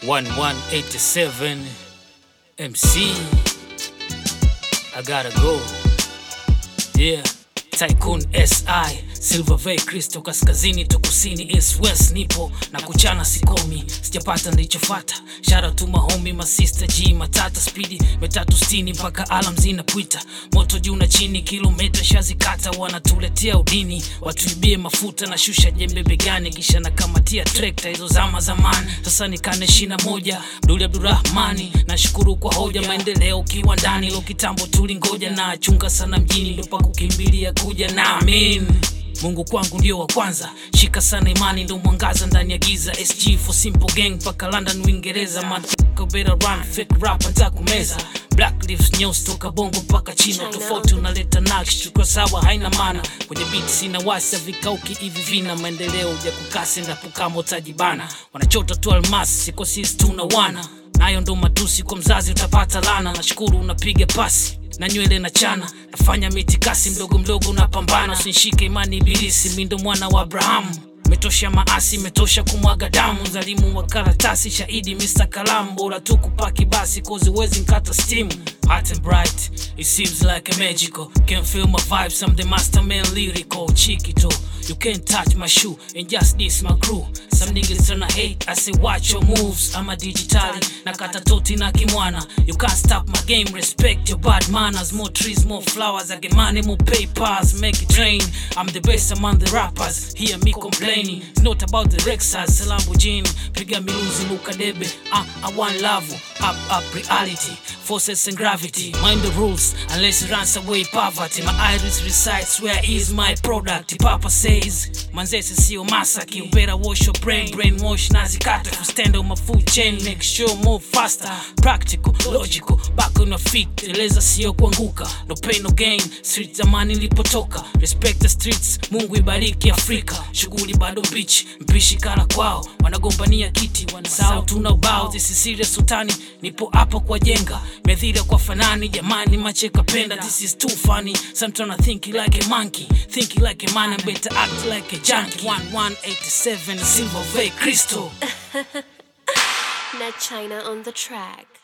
1187 MC. I gotta go. Yeah. Tycoon SI Silver Bay Crystal kaskazini to kusini East West nipo na kuchana sikomi sijapata nilichofata shara tu mahomi masista G matata spidi metatu stini mpaka alam zinapwita moto juu na chini kilomita shazikata wanatuletea udini watuibie mafuta na shusha jembe begani kisha nakamatia trekta hizo zama zamani sasa nikane shina moja Duli Abdurahmani nashukuru kwa hoja maendeleo ukiwa ndani lo kitambo tulingoja na achunga sana mjini ndo pa kukimbilia kuja na amin Mungu kwangu ndio wa kwanza, shika sana imani, ndo mwangaza ndani ya giza. SG for simple gang mpaka London Uingereza, motherfucker better run, fake rap nitakumeza. Black lives nyeusi toka bongo mpaka chino, tofauti unaleta nakshi, chukua sawa haina maana. Kwenye beat sina wasa, vikauki hivi vina maendeleo, uja kukasi ndapo kama utajibana. Wanachota tu almasi, siko sisi tuna wana nayo ndo matusi kwa mzazi, utapata lana. Nashukuru unapiga pasi na nywele na chana, nafanya mitikasi mdogo mdogo, napambana. Usinishike imani ibilisi, mi ndo mwana wa Abrahamu. Metosha maasi, metosha kumwaga damu, zalimu wa karatasi, shahidi Mr. Kalamu, bora tu kupaki basi, kozi wezi nkata steam. Hot and bright, it seems like a magical. Can feel my vibes, I'm the master man lyrical. Chiquito, you can't touch my shoe and just diss my crew. Some niggas tryna hate, I say watch your moves. I'm a digitali, nakata toti na kimwana. You can't stop my game, respect your bad manners. More trees, more flowers, I get money, more papers, make it rain. I'm the best among the rappers, hear me complaining. It's not about the Rexas, Lamborghini, piga miluzi, Lukadebe. Uh, I want love, up, up reality, forces and gravity. Mind the rules, unless it runs away poverty. My iris resides where is my product. Papa says, manzese sio masaki. You better wash your brain, brainwash nazikata. If you stand on my food chain, make sure move faster. Practical, logical, back on your feet. Eleza sio kuanguka, no pain no gain. Street zamani ilipotoka, respect the streets. Mungu ibariki Afrika. Shughuli bado mbichi, mpishi kala kwao. Wanagombania kiti, wanasahau tuna ubao. This is serious sultani, nipo hapa kwa jenga. Medhira kwa fanani, jamani macheka penda. This is too funny. Sometimes I think like a monkey, think like a man, I better act like a junkie. 1187 Silver Bay Crystal. Ned China on the track.